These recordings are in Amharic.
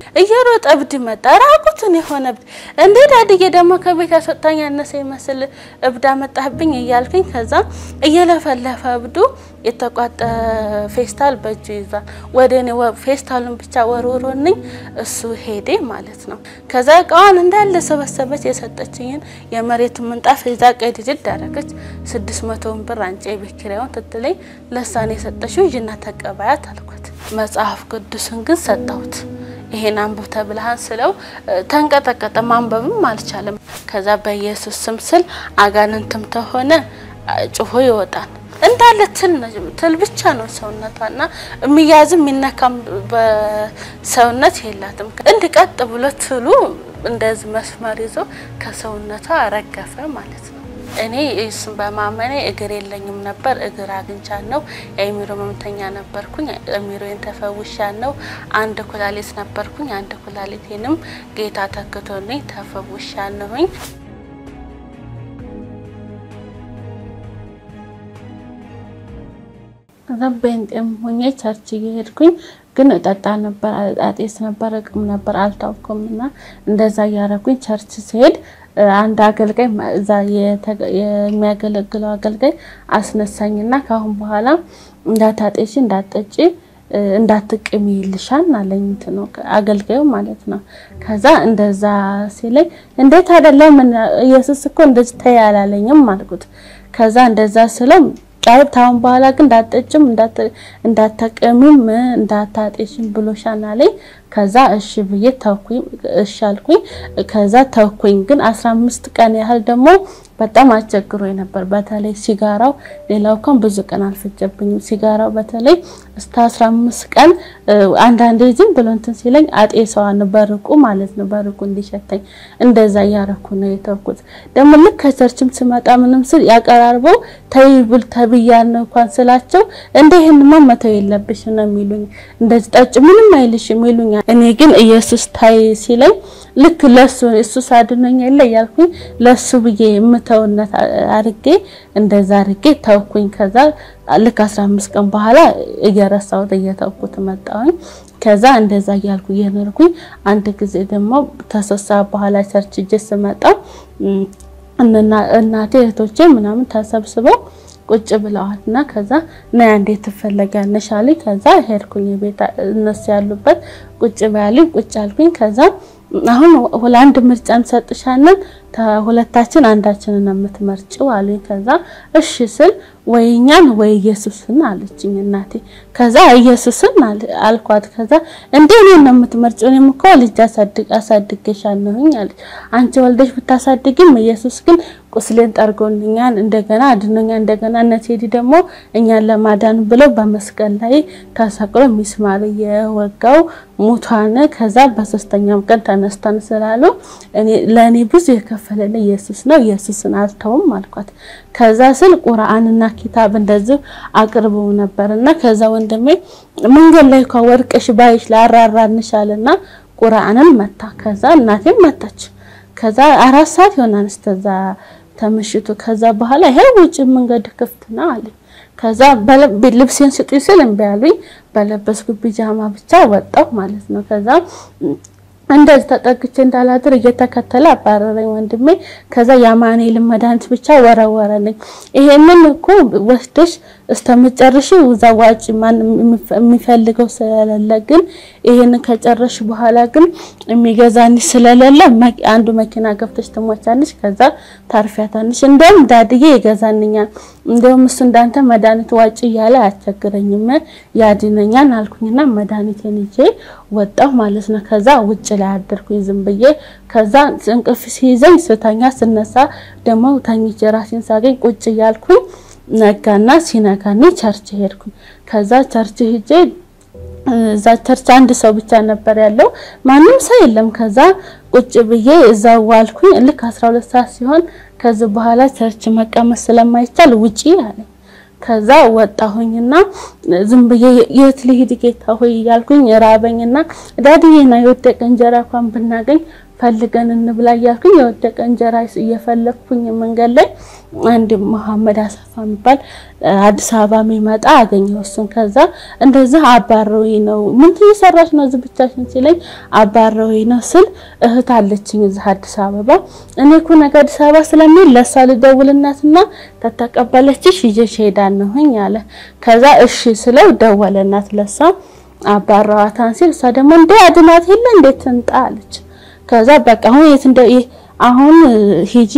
እየሮጠ እብድ መጣ፣ ራቁትን የሆነ እብድ። እንዴ ዳድዬ ደግሞ ከቤት ያስወጣኝ ያነሰ ይመስል እብድ አመጣህብኝ እያልኩኝ ከዛ እየለፈለፈ እብዱ የተቋጠ ፌስታል በእጁ ይዟል። ወደ እኔ ፌስታሉን ብቻ ወርውሮንኝ እሱ ሄዴ ማለት ነው። ከዛ እቃዋን እንዳለ ሰበሰበች። የሰጠችኝን የመሬቱን ምንጣፍ ይዛ ቀድድድ አደረገች። ስድስት መቶውን ብር አንጪ የቤት ኪራዩን ትትለኝ ለሳኔ የሰጠችው ይዥና ተቀባያት አልኳት። መጽሐፍ ቅዱስን ግን ሰጠሁት። ይሄን አንብብ ተብልሃን ስለው ተንቀጠቀጠ። ማንበብም አልቻለም። ከዛ በኢየሱስ ስም ስል አጋንንትም ተሆነ ጭሆ ይወጣል እንዳለ ትል ትል ብቻ ነው ሰውነቷና የሚያዝም የሚነካም በሰውነት የላትም። እንድ ቀጥ ብሎ ትሉ እንደዚህ መስመር ይዞ ከሰውነቷ ረገፈ ማለት ነው። እኔ እሱን በማመኔ እግር የለኝም ነበር። እግር አግኝቻለሁ። የአእምሮ ህመምተኛ ነበርኩኝ። አእምሮዬን ተፈውሻለሁ። አንድ ኩላሊት ነበርኩኝ። አንድ ኩላሊቴንም ጌታ ተክቶልኝ ተፈውሻለሁኝ። ጴንጤም ሆኜ ቸርች እየሄድኩኝ ግን እጠጣ ነበር፣ አጤስ ነበር፣ እቅም ነበር፣ አልታውኩም እና እንደዛ እያረኩኝ ቸርች ሲሄድ አንድ አገልጋይ እዛ የሚያገለግለው አገልጋይ አስነሳኝና ከአሁን በኋላ እንዳታጤሽ እንዳትጠጪ እንዳትቅሚ ይልሻል አለኝ። እንትን ነው አገልጋዩ ማለት ነው። ከዛ እንደዛ ሲለኝ እንዴት አይደለም ኢየሱስ እኮ እንደዚህ ተይ አላለኝም አልኩት። ከዛ እንደዛ ስለው ጫይ ታውን በኋላ ግን እንዳትጠጭም እንዳትቀሚም እንዳታጤሽም ብሎሻል አለኝ። ከዛ እሺ ብዬ ተውኩኝ። እሺ አልኩኝ። ከዛ ተውኩኝ። ግን 15 ቀን ያህል ደግሞ በጣም አስቸግሮ ነበር። በተለይ ሲጋራው፣ ሌላው እንኳን ብዙ ቀን አልፈጀብኝም። ሲጋራው በተለይ እስከ 15 ቀን አንዳንዴ ዝም ብሎ እንትን ሲለኝ አጤሰዋን በርቁ ማለት ነው፣ በርቁ እንዲሸተኝ እንደዛ እያረኩ ነው የተውኩት። ደግሞ ልክ ከቸርችም ስመጣ ምንም ስል ያቀራርበው ተይብል ተብያለሁ እንኳን ስላቸው እንደ ይሄንማ መተው የለብሽ ነው የሚሉኝ። እንደዚህ ጠጭ ምንም አይልሽም ይሉኛል። እኔ ግን ኢየሱስ ታይ ሲለኝ ልክ ለሱ እሱ ሳድኖኝ የለ እያልኩኝ ለሱ ብዬ የምተውነት አርጌ እንደዛ አርጌ ተውኩኝ። ከዛ ልክ 15 ቀን በኋላ እየረሳሁት እየተውኩት መጣሁኝ። ከዛ እንደዛ እያልኩ እየኖርኩኝ አንድ ጊዜ ደግሞ ተሰሳ በኋላ ቸርች እጄ ስመጣ እናቴ እህቶቼ ምናምን ተሰብስበው ቁጭ ብለዋል እና ከዛ ና እንዴት ትፈለጊያለሽ አለኝ። ከዛ ሄድኩኝ ቤት እነሱ ያሉበት ቁጭ በያሉኝ ቁጭ አልኩኝ። ከዛ አሁን ለአንድ ምርጫ እንሰጥሻለን ሁለታችን አንዳችንን የምትመርጭው አሉኝ። ከዛ እሺ ስል ወይ እኛን ወይ ኢየሱስን አለችኝ እናቴ። ከዛ ኢየሱስን አልኳት። ከዛ እንዴ እኔን ነው የምትመርጭው? እኔም እኮ ልጅ አሳድግ አሳድገሻለሁኝ አለች። አንቺ ወልደሽ ብታሳድግም ኢየሱስ ግን ቁስሌን ጠርጎልኛል፣ እንደገና አድኖኛል። እንደገና እነ ቴዲ ደግሞ እኛን ለማዳን ብለው በመስቀል ላይ ተሰቅሎ ሚስማር የወጋው ሙቷን ከዛ በሶስተኛም ቀን ተነስተን ስላሉ እኔ ለእኔ ብዙ የከፈለልኝ ኢየሱስ ነው። ኢየሱስን አልተውም አልኳት። ከዛ ስል ቁርአንና ኪታብ እንደዚህ አቅርበው ነበርና ከዛ ወንድሜ መንገድ ላይ እንኳን ወርቅሽ ባይሽ ላራራንሻልና ቁርአንን መታ። ከዛ እናቴም መታች። ከዛ አራት ሰዓት ይሆናል እስከዛ ተምሽቱ። ከዛ በኋላ ይሄ ውጭ መንገድ ክፍት ነው አለ። ከዛ ልብሴን ስጡኝ ስል እምቢ አሉኝ። በለበስኩ ቢጃማ ብቻ ወጣሁ ማለት ነው። ከዛ እንደዚህ ተጠግቼ እንዳላድር እየተከተለ አባረረኝ ወንድሜ። ከዛ የአማኑኤልን መድኃኒት ብቻ ወረወረልኝ። ይሄንን እኮ ወስደሽ እስከምጨርሽ እዛ ዋጭ ማን የሚፈልገው ስለሌለ ግን ይሄን ከጨረሽ በኋላ ግን የሚገዛንሽ ስለሌለ አንዱ መኪና ገብተሽ ትሞቻለሽ፣ ከዛ ታርፊያታለሽ። እንደውም ዳድዬ ይገዛንኛል፣ እንደውም እሱ እንዳንተ መድኃኒት ዋጭ እያለ አያስቸግረኝም ያድነኛል አልኩኝና መድኃኒቴን ይዤ ወጣሁ ማለት ነው። ከዛ ውጭ ላይ አደርኩኝ ዝም ብዬ። ከዛ እንቅልፍ ሲይዘኝ ስተኛ ስነሳ ደግሞ ተኝቼ ራሴን ሳገኝ ቁጭ እያልኩኝ ነጋና ሲነጋኒ ቸርች ሄድኩኝ። ከዛ ቸርች ሄጄ እዛ ቸርች አንድ ሰው ብቻ ነበር ያለው፣ ማንም ሰው የለም። ከዛ ቁጭ ብዬ እዛ ዋልኩኝ። ልክ 12 ሰዓት ሲሆን ከዚህ በኋላ ቸርች መቀመጥ ስለማይቻል ውጪ አለኝ። ከዛ ወጣሁኝና ዝም ብዬ የት ልሂድ ጌታ ሆይ እያልኩኝ ራበኝና ዳድዬ ና የወደቀ እንጀራ እንኳን ብናገኝ ፈልገን እንብላ እያልኩኝ የወደቀ እንጀራ እየፈለግኩኝ መንገድ ላይ አንድ መሐመድ አሰፋ የሚባል አዲስ አበባ የሚመጣ አገኘው። እሱን ከዛ እንደዚህ አባረውኝ ነው ምን እየሰራች ነው እዚህ ብቻሽን ሲለኝ አባረውኝ ነው ስል እህት አለችኝ እዚህ አዲስ አበባ እኔ እኮ ነገ አዲስ አበባ ስለሚል ለእሷ ልደውልናትና ተተቀበለችሽ ይዤሽ ሄዳለሁኝ አለ። ከዛ እሺ ስለው ደወለናት ለሷ አባረዋታን ሲል እሷ ደግሞ እንደ አድናት የለ እንዴት ትንጣ አለች። ከዛ በቃ አሁን የት እንደ አሁን ሂጂ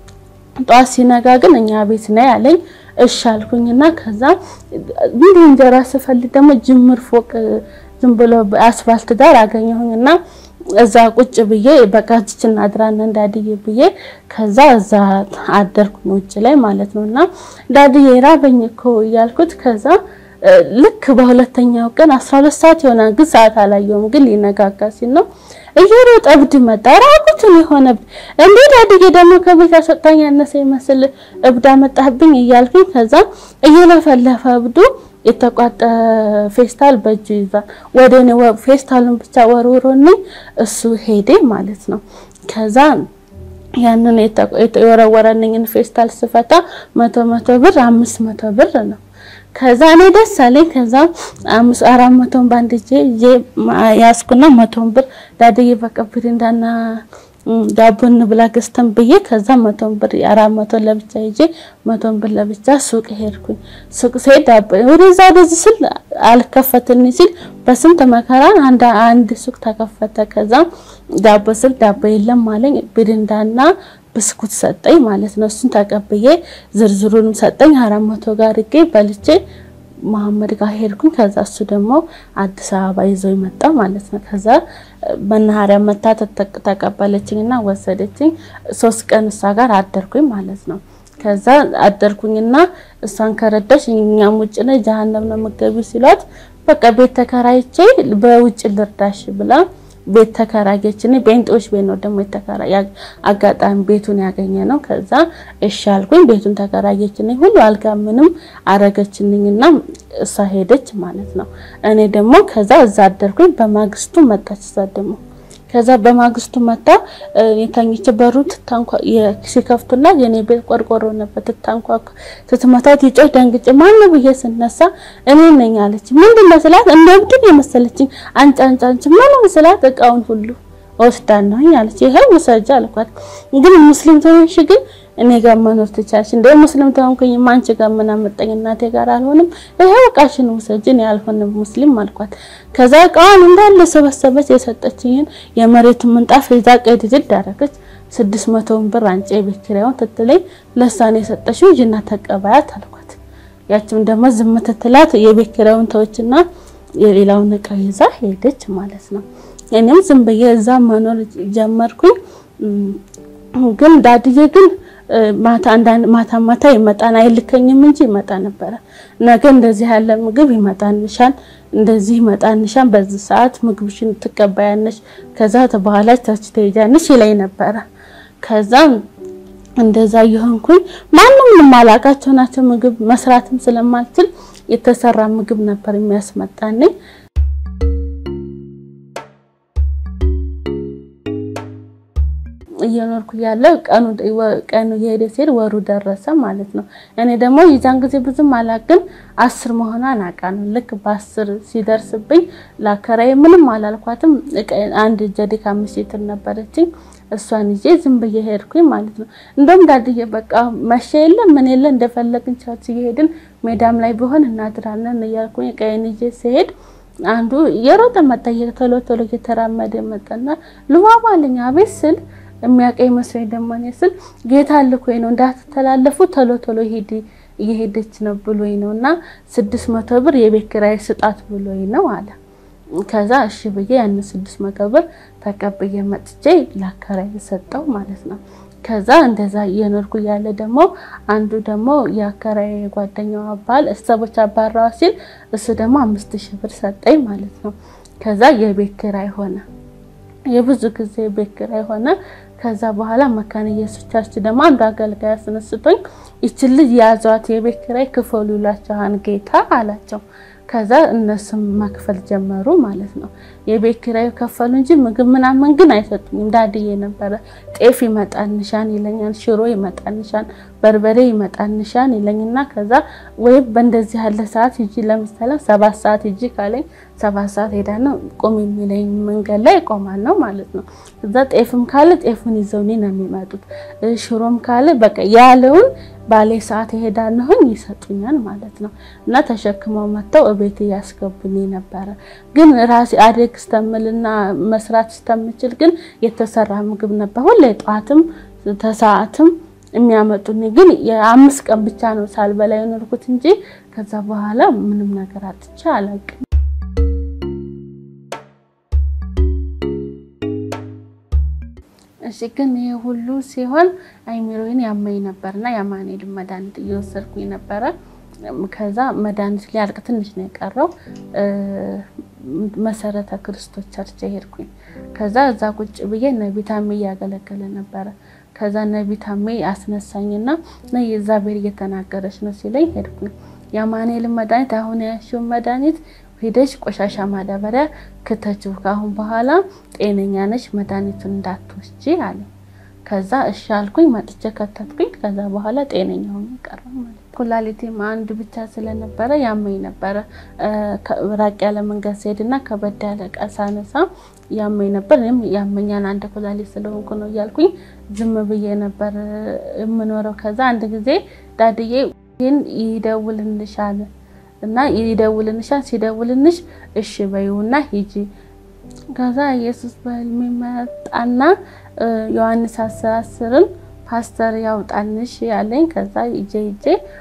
ጠዋት ሲነጋ ግን እኛ ቤት ነው ያለኝ። እሺ አልኩኝና ከዛ እንዲህ እንጀራ ስፈልግ ደግሞ ጅምር ፎቅ ዝም ብሎ አስፋልት ዳር አገኘሁኝና እዛ ቁጭ ብዬ በቃ እዚችን አድራና እንዳድዬ ብዬ ከዛ እዛ አደርኩኝ ውጭ ላይ ማለት ነውና ዳድዬ ራበኝ እኮ እያልኩት ከዛ ልክ በሁለተኛው ቀን 12 ሰዓት ይሆናል፣ ግን ሰዓት አላየውም። ግን ሊነጋጋ ሲል ነው እየሮጠ እብድ መጣ። ራቁትን የሆነ እንዴ ዳድዬ ደግሞ ከቤት አስወጣኝ ያነሰ ይመስል እብድ አመጣህብኝ እያልኩኝ ከዛ እየለፈለፈ እብዱ የተቋጠ ፌስታል በእጁ ይዟል። ወደ እኔ ፌስታሉን ብቻ ወርውሮልኝ እሱ ሄዴ ማለት ነው። ከዛ ያንን የወረወረልኝን ፌስታል ስፈታ መቶ መቶ ብር አምስት መቶ ብር ነው። ከዛ እኔ ደስ አለኝ። ከዛ አምስት አራት መቶን ባንድ እጄ እጄ ያዝኩና መቶን ብር ዳድዬ በቃ ብሪንዳና ዳቦ እንብላ ገዝተን ብዬ ከዛ መቶን ብር አራት መቶ ለብቻ ይዤ መቶን ብር ለብቻ ሱቅ ሄድኩኝ። ሱቅ ስሄድ ዳቦ ወደዛ ወደዚህ ስል አልከፈትልኝ ሲል በስንት መከራ አንድ አንድ ሱቅ ተከፈተ። ከዛ ዳቦ ስል ዳቦ የለም አለኝ። ብሪንዳና ብስኩት ሰጠኝ ማለት ነው። እሱን ተቀብዬ ዝርዝሩንም ሰጠኝ። አራት መቶ ጋር አድርጌ በልቼ መሐመድ ጋር ሄድኩኝ። ከዛ እሱ ደግሞ አዲስ አበባ ይዞ ይመጣ ማለት ነው። ከዛ መናኸሪያ መታ ተቀበለችኝና ወሰደችኝ። ሶስት ቀን እሷ ጋር አደርኩኝ ማለት ነው። ከዛ አደርኩኝና እሷን ከረዳሽ እኛም ውጭ ነው ጀሀነም ነው የምትገቢው ሲሏት በቃ ቤት ተከራይቼ በውጭ ልርዳሽ ብላ ቤት ተከራየች። እኔ ቤንጦች ቤት ነው ደግሞ የተከራየ አጋጣሚ ቤቱን ያገኘ ነው። ከዛ እሺ አልኩኝ። ቤቱን ተከራየች። እኔ ሁሉ አልጋ ምንም አረገችልኝና እሷ ሄደች ማለት ነው። እኔ ደግሞ ከዛ እዛ አደርኩኝ። በማግስቱ መጣች እዛ ደግሞ ከዛ በማግስቱ መጣ የተኝች በሩ ትታንኳ ሲከፍቱላት የኔ ቤት ቆርቆሮ ነበር። ትታንኳ ስትመታት ይጮህ ደንግጬ ማን ብዬ ስነሳ እኔ ነኝ አለች። ምንድነው ስላት እንደ እብድ የመሰለችኝ አንጫ አንጫ አንቺ ምን ስላት እቃውን ሁሉ ወስዳለሁኝ አለች። ይሄው ውሰጂ አልኳት። ግን ሙስሊም ተሆንሽ ግን እኔ ጋር መኖር ትቻለሽ እንደ ሙስሊም ተሆንኩኝ አንቺ ጋር ምን አመጣኝ? እናቴ ጋር አልሆንም። ይሄው እቃሽን ውሰጂ፣ እኔ አልሆንም ሙስሊም አልኳት። ከዛ እቃዋን እንዳለ ሰበሰበች። የሰጠችኝን የመሬቱን ምንጣፍ ይዛ ቀድድድ አደረገች። ስድስት መቶውን ብር አንጪ የቤት ኪራዩን ትትለኝ ለሳኔ የሰጠሽው ጅና ተቀባያት አልኳት። ያችም ደግሞ ዝም ትትላት የቤት ኪራዩን ተወችና የሌላውን እቃ ይዛ ሄደች ማለት ነው። እኔም ዝም ብዬ እዛ መኖር ጀመርኩኝ። ግን ዳድዬ ግን ማታ አንዳንድ ማታ ማታ ይመጣን አይልከኝም እንጂ ይመጣ ነበረ። ነገ እንደዚህ ያለ ምግብ ይመጣንሻል፣ እንደዚህ ይመጣንሻል፣ በዚህ ሰዓት ምግብሽን ትቀበያለሽ፣ ከዛ በኋላ ታች ትሄጃለሽ ይለኝ ነበረ። ከዛ እንደዛ የሆንኩኝ ማንም የማላውቃቸው ናቸው። ምግብ መስራትም ስለማልችል የተሰራ ምግብ ነበር የሚያስመጣልኝ። እየኖርኩ ያለ ቀኑ ቀኑ የሄደ ሲሄድ ወሩ ደረሰ ማለት ነው። እኔ ደግሞ የዛን ጊዜ ብዙም አላቅም አስር መሆኗን አውቃለሁ። ልክ በአስር ሲደርስብኝ ላከራዬ ምንም አላልኳትም። አንድ ጀዲካ አምስት ሊትር ነበረችኝ እሷን ይዤ ዝም ብዬ ሄድኩኝ ማለት ነው። እንደውም ዳድዬ በቃ መሸ የለ ምን የለ እንደፈለግን ቻች እየሄድን ሜዳም ላይ ቢሆን እናድራለን እያልኩኝ ቀይን ይዤ ሲሄድ አንዱ የሮጠ መጣ። ቶሎ ቶሎ እየተራመደ መጣና ልባባ አለኝ። አቤት ስል የሚያቀኝ መስሎኝ ደግሞ እኔ ስል ጌታ ልኮኝ ነው እንዳትተላለፉ ቶሎ ቶሎ ሄዲ እየሄደች ነው ብሎኝ ነው እና ስድስት መቶ ብር የቤት ኪራይ ስጣት ብሎኝ ነው አለ። ከዛ እሺ ብዬ ያን ስድስት መቶ ብር ተቀብዬ መጥቼ ላከራይ ሰጠው ማለት ነው። ከዛ እንደዛ እየኖርኩ ያለ ደግሞ አንዱ ደግሞ የአከራይ ጓደኛው አባል እሰቦች አባራዋ ሲል እሱ ደግሞ አምስት ሺህ ብር ሰጠኝ ማለት ነው። ከዛ የቤት ኪራይ ሆነ የብዙ ጊዜ ቤት ኪራይ ሆነ። ከዛ በኋላ መካነ ኢየሱስ ቸርች ደግሞ አንዱ አገልጋይ አስነስቶኝ ይችን ልጅ ያዟት የቤት ኪራይ ክፈሉ ይላቸዋል ጌታ አላቸው። ከዛ እነሱም መክፈል ጀመሩ ማለት ነው። የቤት ኪራዩ ከፈሉ እንጂ ምግብ ምናምን ግን አይሰጡኝም። ዳድዬ ነበረ ጤፍ ይመጣንሻን ይለኛል፣ ሽሮ ይመጣንሻን፣ በርበሬ ይመጣንሻን ይለኝና ከዛ ወይም በእንደዚህ ያለ ሰዓት ሂጂ፣ ለምሳሌ ሰባት ሰዓት ሂጂ ካለኝ ሰባት ሰዓት ሄዳ ነው ቁም የሚለኝ መንገድ ላይ ቆማል ነው ማለት ነው። እዛ ጤፍም ካለ ጤፉን ይዘው እኔ ነው የሚመጡት። ሽሮም ካለ በቃ ያለውን ባሌ ሰዓት ይሄዳለሁኝ ይሰጡኛል ማለት ነው። እና ተሸክመው መጥተው እቤት እያስገቡኝ ነበረ። ግን ራሴ አደግ ስተምልና መስራት ስተምችል ግን የተሰራ ምግብ ነበር ሁሌ ጠዋትም ተሰዓትም የሚያመጡኝ። ግን የአምስት ቀን ብቻ ነው ሳልበላ የኖርኩት እንጂ ከዛ በኋላ ምንም ነገር አጥቼ አላውቅም። እሺ ግን ይሄ ሁሉ ሲሆን አይሚሮዬን ያመኝ ነበርና የአማኑኤል መድኃኒት እየወሰድኩኝ ነበረ። ከዛ መድኃኒት ሊያልቅ ትንሽ ነው የቀረው። መሰረተ ክርስቶስ ቸርች ሄድኩኝ። ከዛ እዛ ቁጭ ብዬ ነቢታሜ እያገለገለ ነበረ። ከዛ ነቢታሜ አስነሳኝና ነይ እግዚአብሔር እየተናገረች ነው ሲለኝ ሄድኩኝ። የአማኑኤል መድኃኒት አሁን ያሽውን መድኃኒት ሄደሽ ቆሻሻ ማዳበሪያ ክተችው፣ ከአሁን በኋላ ጤነኛ ነሽ፣ መድኃኒቱን እንዳትወስጂ አለ። ከዛ እሺ አልኩኝ። መጥቼ ከተትኩኝ። ከዛ በኋላ ጤነኛ ሆኜ ቀረሁ ማለት ነው። ኩላሊቴም አንድ ብቻ ስለነበረ ያመኝ ነበረ። ራቅ ያለ መንገድ ስሄድና ከበድ ያለ ዕቃ ሳነሳ ያመኝ ነበር። እኔም ያመኛል አንድ ኩላሊት ስለሆንኩ ነው እያልኩኝ ዝም ብዬ ነበር የምኖረው። ከዛ አንድ ጊዜ ዳድዬ ይህን ይደውልልሻል እና ይደውልንሻል ሲደውልንሽ እሺ በይውና ሂጂ። ከዛ ኢየሱስ በህልሜ መጣና ዮሐንስ አስር አስርን ፓስተር ያውጣንሽ ያለኝ። ከዛ ሂጄ ሂጄ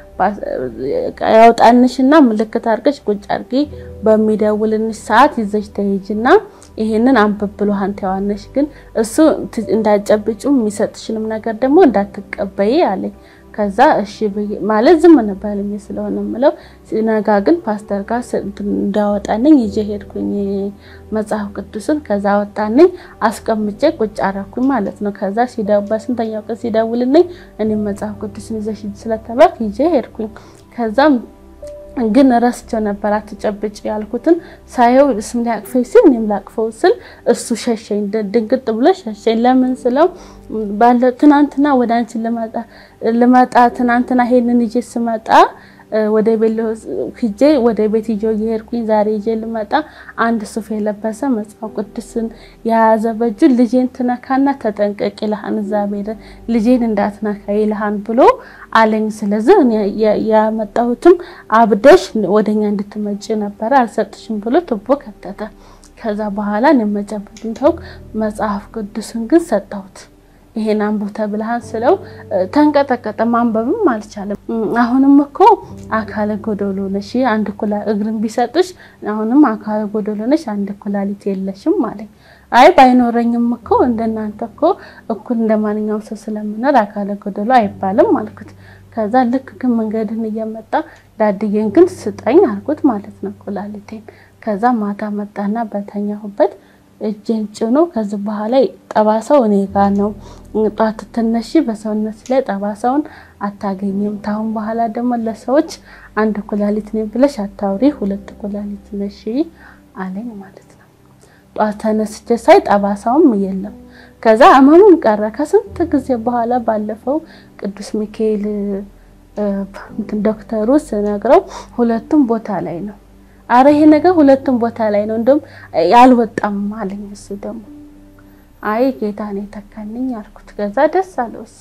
ያውጣንሽና ምልክት አድርገሽ ቁጭ አድርጊ፣ በሚደውልንሽ ሰዓት ይዘሽ ተሄጂና ይሄንን አንብብ ብሎሃል ዮሐንስ። ግን እሱ እንዳጨብጩ የሚሰጥሽንም ነገር ደግሞ እንዳትቀበይ አለኝ። ከዛ እሺ ማለት ዝም ነበር ህልሜ ስለሆነ የምለው። ሲነጋ ግን ፓስተር ጋር እንዳወጣንኝ ይዤ ሄድኩኝ መጽሐፍ ቅዱስን። ከዛ ወጣንኝ አስቀምጬ ቁጭ አረኩኝ ማለት ነው። ከዛ በስንተኛው ቀን ሲደውልልኝ እኔም መጽሐፍ ቅዱስን ይዘሽ ስለተባልኩ ይዤ ሄድኩኝ። ከዛም ግን ረስቸው ነበር አትጨብጭ ያልኩትን ሳየው ስም ሊያቅፈኝ ሲል እኔም ላቅፈው ስል እሱ ሸሸኝ፣ ድንግጥ ብሎ ሸሸኝ። ለምን ስለው ባለ ትናንትና ወደ አንቺ ልመጣ ትናንትና ይሄንን ይዤ ስመጣ ወደ ቤት ሂጄ ወደ ቤት ይዤ እየሄድኩኝ ዛሬ ይዤ ልመጣ አንድ ሱፍ የለበሰ መጽሐፍ ቅዱስን የያዘ በእጁ ልጄን ትነካና ተጠንቀቅ ይልሃን እግዚአብሔር ልጄን እንዳትነካ ይልሃን ብሎ አለኝ። ስለዚህ ያመጣሁትም አብደሽ ወደኛ እንድትመጪ ነበረ አልሰጥሽም ብሎ ቱቦ ከተተ። ከዛ በኋላ እኔ ተውኩ። መጽሐፍ ቅዱስን ግን ሰጠሁት። ይሄን አንብብ ተብለሃል ስለው ተንቀጠቀጠ። ማንበብም አልቻለም። አሁንም እኮ አካለ ጎደሎ ነሽ፣ አንድ ኩላ እግርን ቢሰጥሽ አሁንም አካለ ጎደሎ ነሽ፣ አንድ ኩላሊት የለሽም አለኝ። አይ ባይኖረኝም እኮ እንደናንተ እኮ እኩል እንደ ማንኛውም ሰው ስለምኖር አካለ ጎደሎ አይባልም አልኩት። ከዛ ልክ ግን መንገድን እየመጣ ዳድዬን ግን ስጠኝ አልኩት ማለት ነው ኩላሊቴን። ከዛ ማታ መጣና በተኛሁበት እጄን ጭኖ ከዚህ በኋላ ጠባሳው እኔ ጋር ነው። ጧት ትነሺ በሰውነት ላይ ጠባሳውን አታገኝም። ታሁን በኋላ ደግሞ ለሰዎች አንድ ኩላሊት ነኝ ብለሽ አታውሪ፣ ሁለት ኩላሊት ነሽ አለኝ ማለት ነው። ጧት ተነስቼ ሳይ ጠባሳውም የለም። ከዛ ህመሙም ቀረ። ከስንት ጊዜ በኋላ ባለፈው ቅዱስ ሚካኤል ዶክተሩ ስነግረው ሁለቱም ቦታ ላይ ነው አረ ይሄ ነገር ሁለቱም ቦታ ላይ ነው፣ እንደውም ያልወጣም አለኝ። እሱ ደግሞ አይ ጌታ ነው የተካልኝ አልኩት። ከዛ ደስ አለው እሱ።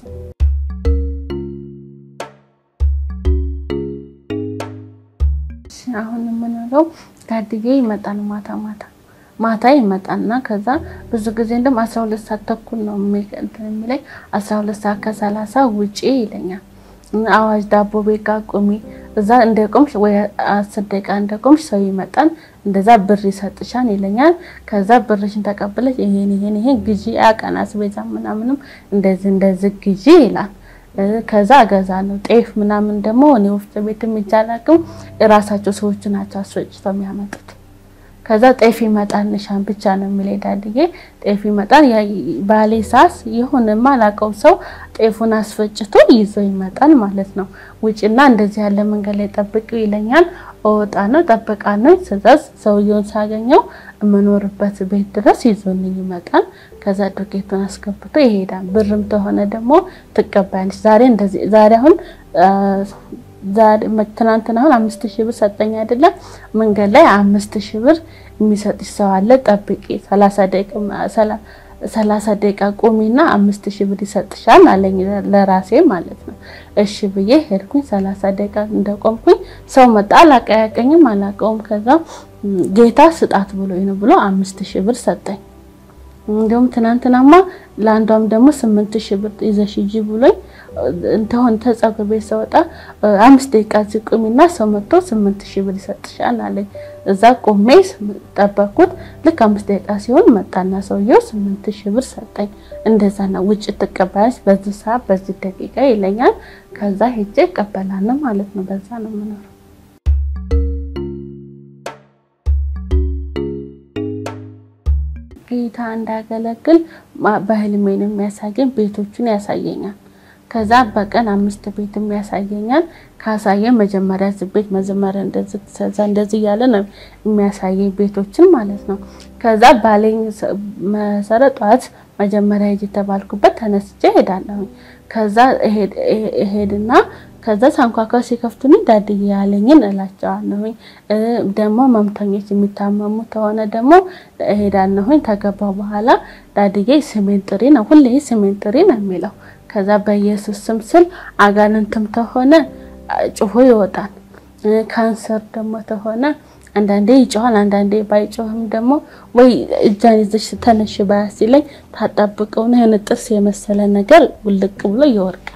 አሁን የምኖረው ዳድዬ ይመጣል ማታ ማታ ማታ ይመጣና ከዛ ብዙ ጊዜ እንደውም አስራ ሁለት ሰዓት ተኩል ነው የሚለኝ አስራ ሁለት ሰዓት ከሰላሳ ውጪ ይለኛል። አዋጅ ዳቦ ቤት ጋር ቁሚ እዛ እንደቆምሽ ወይ አስር ደቂቃ እንደቆምሽ ሰው ይመጣል፣ እንደዛ ብር ይሰጥሻል ይለኛል። ከዛ ብርሽን ተቀብለሽ ይሄን ይሄን ይሄን ግዢ ያቀን አስቤዛ ምናምንም እንደዚህ እንደዚህ ግዢ ይላል። ከዛ እገዛለሁ። ጤፍ ምናምን ደግሞ እኔ ወፍጮ ቤት የሚቻላቅም እራሳቸው ሰዎቹ ናቸው አስፈጭተው የሚያመጡት። ከዛ ጤፍ ይመጣል ንሻን ብቻ ነው የሚለኝ ዳድዬ። ጤፍ ይመጣል ባሌ ሳስ ይሁን የማላውቀው ሰው ጤፉን አስፈጭቶ ይዞ ይመጣል ማለት ነው። ውጭና እንደዚህ ያለ መንገድ ላይ ጠብቂው ይለኛል። እወጣ ነው ጠብቃ ነው ትእዛዝ ሰውየውን ሳገኘው የምኖርበት ቤት ድረስ ይዞልኝ ይመጣል። ከዛ ዱቄቱን አስገብቶ ይሄዳል። ብርም ተሆነ ደግሞ ትቀባያለች። ዛሬ እንደዚህ ዛሬ አሁን ትናንትና አሁን አምስት ሺህ ብር ሰጠኝ አይደለም። መንገድ ላይ አምስት ሺህ ብር የሚሰጥሽ ሰው አለ ጠብቂ፣ ሰላሳ ደቂቃ ቁሚና አምስት ሺህ ብር ይሰጥሻል አለኝ ለራሴ ማለት ነው። እሺ ብዬ ሄድኩኝ። ሰላሳ ደቂቃ እንደቆምኩኝ ሰው መጣ። አላቀያቀኝም፣ አላቀውም። ከዛ ጌታ ስጣት ብሎኝ ነው ብሎ አምስት ሺህ ብር ሰጠኝ። እንዲሁም ትናንትናማ ለአንዷም ደግሞ ስምንት ሺህ ብር ይዘሽ ሂጂ ብሎኝ እንተሆን ተጸጉር ቤት ስወጣ አምስት ደቂቃ እዚህ ቁሚና ሰው መጥቶ ስምንት ሺህ ብር ይሰጥሻል አለኝ። እዛ ቆሜ ጠበቅኩት። ልክ አምስት ደቂቃ ሲሆን መጣና ሰውየው ስምንት ሺህ ብር ሰጠኝ። እንደዛ ነው ውጭ ትቀበያለሽ በዚህ ሰዓት በዚህ ደቂቃ ይለኛል። ከዛ ሄጄ እቀበላለሁ ማለት ነው። በዛ ነው የምኖረው። ጌታ እንዳገለግል በህልሜ ነው የሚያሳየኝ። ቤቶቹን ያሳየኛል። ከዛ በቀን አምስት ቤትም ያሳየኛል። ካሳየ መጀመሪያ እዚህ ቤት መጀመሪያ እንደዚህ ተሰዛ እንደዚህ እያለ ነው የሚያሳየኝ ቤቶችን ማለት ነው። ከዛ ባለኝ መሰረት ጠዋት መጀመሪያ ሂጅ የተባልኩበት ተነስቼ እሄዳለሁ። ከዛ እሄድና ከዛ ሳንኳኳ ሲከፍቱኝ ዳድዬ ያለኝን እላቸዋለሁኝ። ደግሞ መምተኞች የሚታመሙ ከሆነ ደግሞ እሄዳለሁኝ። ከገባሁ በኋላ ዳድዬ ስሜን ጥሪ ነው ሁሌ ስሜን ጥሪ ነው የሚለው ከዛ በኢየሱስ ስም ስል አጋንንትም ተሆነ ጮሆ ይወጣል። ካንሰር ደግሞ ተሆነ አንዳንዴ ይጮሃል፣ አንዳንዴ ባይጮህም ደግሞ ወይ እጃን ይዘሽ ተነሽ ባያ ሲለኝ ታጣብቀውና የሆነ ጥርስ የመሰለ ነገር ውልቅ ብሎ ይወርቃል።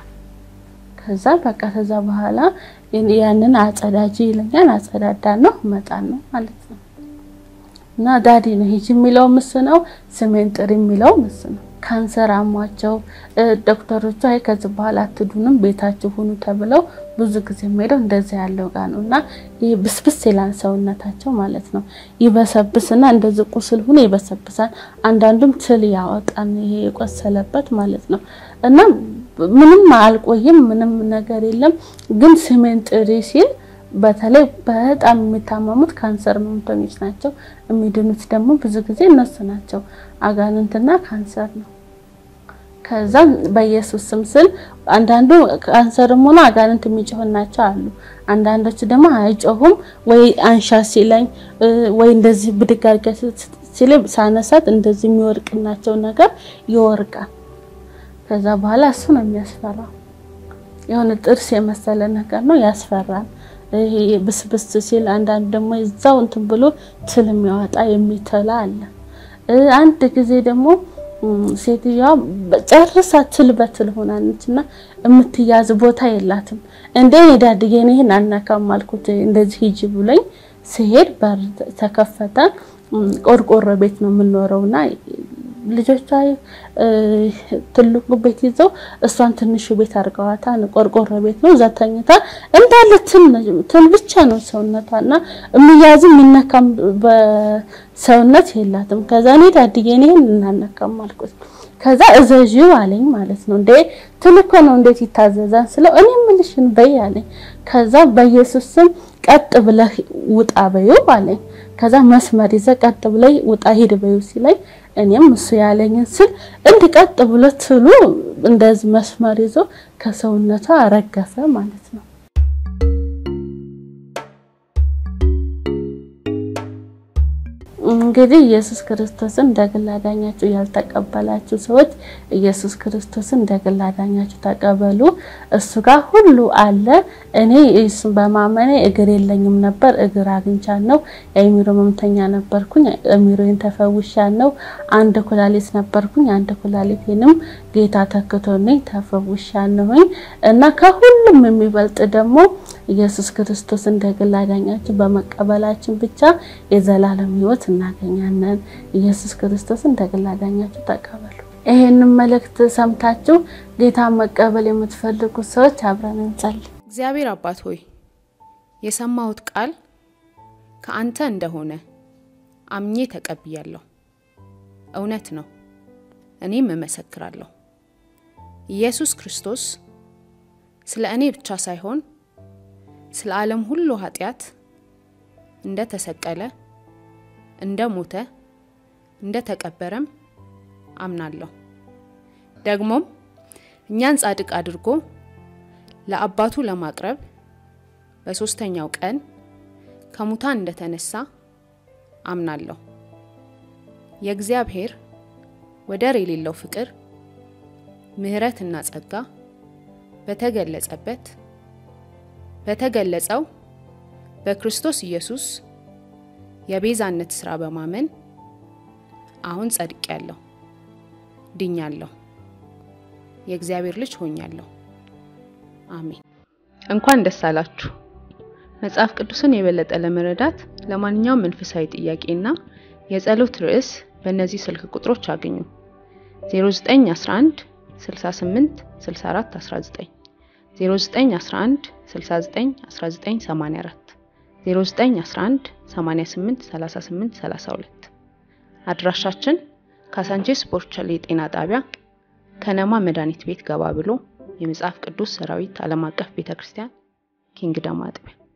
ከዛ በቃ ከዛ በኋላ ያንን አጸዳጅ ይለኛል። አጸዳዳ ነው መጣ ነው ማለት ነው። እና ዳዲ ነው ሂጂ የሚለው ምስ ነው። ስሜን ጥሪ የሚለው ምስ ነው። ካንሰር አሟቸው ዶክተሮቹ አይ ከዚህ በኋላ አትዱንም ቤታችሁ ሁኑ ተብለው ብዙ ጊዜ የሚሄደው እንደዚህ ያለው ጋር ነው እና ይህ ብስብስ ይላል ሰውነታቸው ማለት ነው። ይበሰብስና እንደዚህ ቁስል ሁኖ ይበሰብሳል። አንዳንዱም ትል ያወጣል ይሄ የቆሰለበት ማለት ነው እና ምንም አልቆይም፣ ምንም ነገር የለም። ግን ስሜን ጥሪ ሲል በተለይ በጣም የሚታመሙት ካንሰር ህመምተኞች ናቸው። የሚድኑት ደግሞ ብዙ ጊዜ እነሱ ናቸው። አጋንንትና ካንሰር ነው። ከዛ በኢየሱስ ስም ስል አንዳንዱ ካንሰርም ሆኖ አጋንንት የሚጮህናቸው አሉ። አንዳንዶቹ ደግሞ አይጮሁም። ወይ አንሻ ሲለኝ ወይ እንደዚህ ብድግ አድርገሽ ሲል ሳነሳት እንደዚህ የሚወርቅናቸው ነገር ይወርቃል። ከዛ በኋላ እሱ ነው የሚያስፈራው። የሆነ ጥርስ የመሰለ ነገር ነው ያስፈራል። ይሄ ብስብስ ሲል አንዳንድ ደግሞ እዛው እንትን ብሎ ትል የሚያወጣ የሚተላ አለ። አንድ ጊዜ ደግሞ ሴትዮዋ ጨርሳ ትል በትል ሆናለች እና የምትያዝ ቦታ የላትም። እንደ ዳድዬ ይሄን አናካም አልኩት። እንደዚህ ሂጂ ብሎኝ ሲሄድ በር ተከፈተ። ቆርቆሮ ቤት ነው የምንኖረውና ልጆቿ ትልቁ ቤት ይዘው እሷን ትንሹ ቤት አድርገዋታል። ቆርቆሮ ቤት ነው። እዛ ተኝታ እንዳለ ትል ብቻ ነው ሰውነቷና የሚያዝ የሚነካም በሰውነት የላትም። ከዛ እኔ ዳድዬ ይሄን እናነካም አልኩት። ከዛ እዘዢው አለኝ ማለት ነው። እንዴ ትል እኮ ነው እንዴት ይታዘዛል ስለው እኔ ምልሽን በይ አለኝ። ከዛ በኢየሱስ ስም ቀጥ ብለህ ውጣ በይው አለኝ። ከዛ መስመር ይዘ ቀጥ ብለህ ውጣ ሂድ በይው ሲለኝ እኔም እሱ ያለኝን ስል እንድ ቀጥ ብሎ ትሉ እንደዚህ መስመር ይዞ ከሰውነቷ ረገፈ ማለት ነው። እንግዲህ ኢየሱስ ክርስቶስን እንደ ግል አዳኛችሁ ያልተቀበላችሁ ሰዎች ኢየሱስ ክርስቶስን እንደ ግል አዳኛችሁ ተቀበሉ። እሱ ጋር ሁሉ አለ። እኔ እሱን በማመኔ እግር የለኝም ነበር፣ እግር አግኝቻለሁ። የአእምሮ መምተኛ ነበርኩኝ፣ አእምሮዬን ተፈውሻለሁ። አንድ ኩላሊት ነበርኩኝ፣ አንድ ኩላሊቴንም ጌታ ተክቶልኝ ተፈውሻለሁኝ። እና ከሁሉም የሚበልጥ ደግሞ ኢየሱስ ክርስቶስ እንደ ግል አዳኛችሁ በመቀበላችን ብቻ የዘላለም ሕይወት እናገኛለን። ኢየሱስ ክርስቶስ እንደ ግል አዳኛችሁ ተቀበሉ። ይሄንን መልእክት ሰምታችሁ ጌታ መቀበል የምትፈልጉ ሰዎች አብረን እንጸልይ። እግዚአብሔር አባት ሆይ የሰማሁት ቃል ከአንተ እንደሆነ አምኜ ተቀብያለሁ። እውነት ነው፣ እኔም እመሰክራለሁ። ኢየሱስ ክርስቶስ ስለ እኔ ብቻ ሳይሆን ስለ ዓለም ሁሉ ኃጢአት እንደ ተሰቀለ፣ እንደ ሞተ፣ እንደ ተቀበረም አምናለሁ። ደግሞም እኛን ጻድቅ አድርጎ ለአባቱ ለማቅረብ በሦስተኛው ቀን ከሙታን እንደተነሳ አምናለሁ። የእግዚአብሔር ወደር የሌለው ፍቅር፣ ምሕረትና ጸጋ በተገለጸበት በተገለጸው በክርስቶስ ኢየሱስ የቤዛነት ሥራ በማመን አሁን ጸድቄያለሁ፣ ድኛለሁ፣ የእግዚአብሔር ልጅ ሆኛለሁ። አሜን። እንኳን ደስ አላችሁ። መጽሐፍ ቅዱስን የበለጠ ለመረዳት ለማንኛውም መንፈሳዊ ጥያቄና የጸሎት ርዕስ በእነዚህ ስልክ ቁጥሮች አግኙ። 0911 68 64 19 0911 69 1984 0911 88 38 32 አድራሻችን ካሳንቼስ ቦርቸሌ የጤና ጣቢያ ከነማ መድኃኒት ቤት ገባ ብሎ የመጽሐፍ ቅዱስ ሰራዊት ዓለም አቀፍ ቤተ ክርስቲያን ኪንግደም አጥቢያ